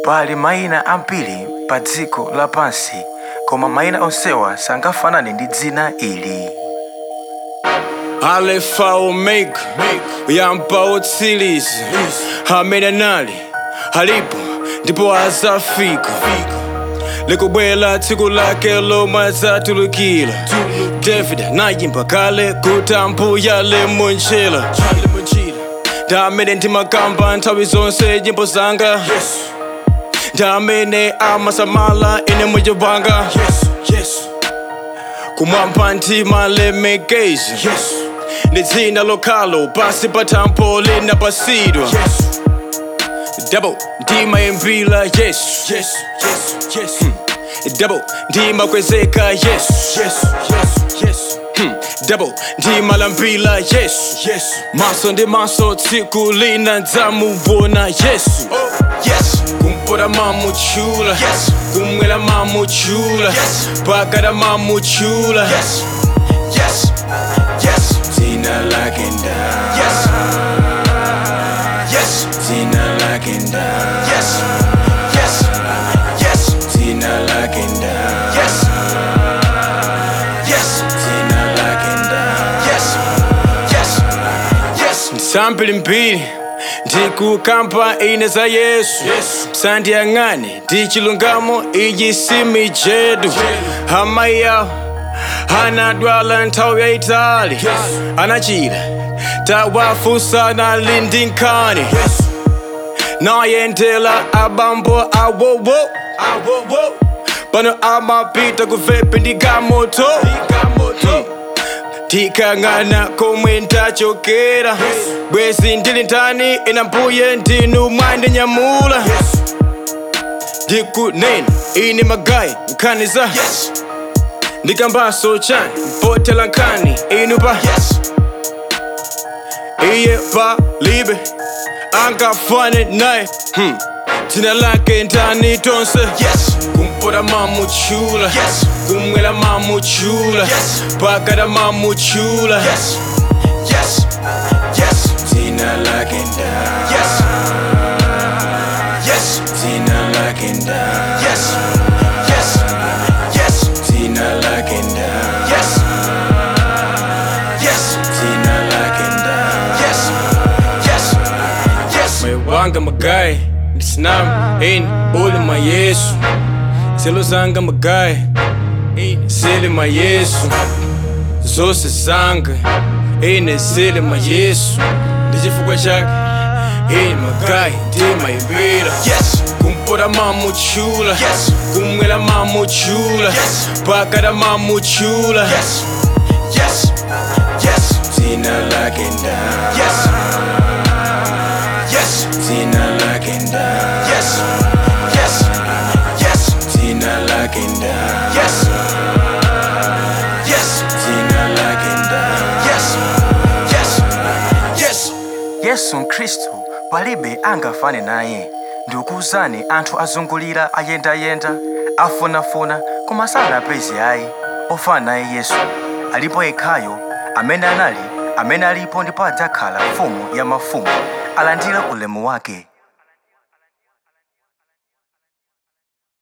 pali mayina ambiri pa dziko lapansi koma mayina onsewa sangafanane ndi dzina ili Alpha Omega uyamba utsiriza amene anali alipo ndipo azafika likubwera tsiku lake lomwe adzatulukira david anayimba kale kuti ambuya limunjira ndi amene ndimakamba nthawi zonse nyimbo zanga ndi amene amasamala ine moyo wanga kumwamba ndimalemekeza ndi dzina lokhalo pasi pa thambo linapasidwa double ndimayimbira yesu Hmm. double ndimakwezeka yesu Hmm. double ndimalambira yesu maso ndi maso tsiku lina ndzamuwona yesu kumpota mamuchula kumwera mamuchula pakata mamuchula dzina lake nda dzina lake nda dzina lake nda dzina lake nda msambirimbiri ndikukamba ine za yesu sandiyang'ane ndi chilungamo iyi simijedu amayi yawo anadwala nthawi yayitali anachira tawafusa nali ndi nkhani nayendela abambo awowo pano amapita kuvepi ndi gamoto tikang'ana komwe ndachokera bwezi ndili ndani ina mbuye ndinu mwandinyamula ndikunena ine magayi nkhani za ndikambaso chani mpotela nkhani inu pa iye palibe angafane naye hmm. dzina lake ndani tonse kumpota mamuchula kumwera mamuchula pakata mamuchula dzina lake nda dzina lake nda dzina lake nda dzina lake nda moyo wanga magayi ndisinami eni uli ma yesu zelo zanga magayi eni zili ma yesu zose zanga ene zili ma yesu ndi chifukwa chake eni magayi ndimayimbira kumpota mamuchula kumwera mamuchula pakata mamuchula dzina lake nda dzina lake nda dzina lake nda dzina lake nda yesu mkhristu palibe angafane naye ndikuwuzani anthu azungulira ayendayenda afunafuna koma sanapeze ayi ofana naye yesu alipo yekhayo amene anali amene alipo ndipo adzakhala mfumu ya mafumu alandira ulemu wake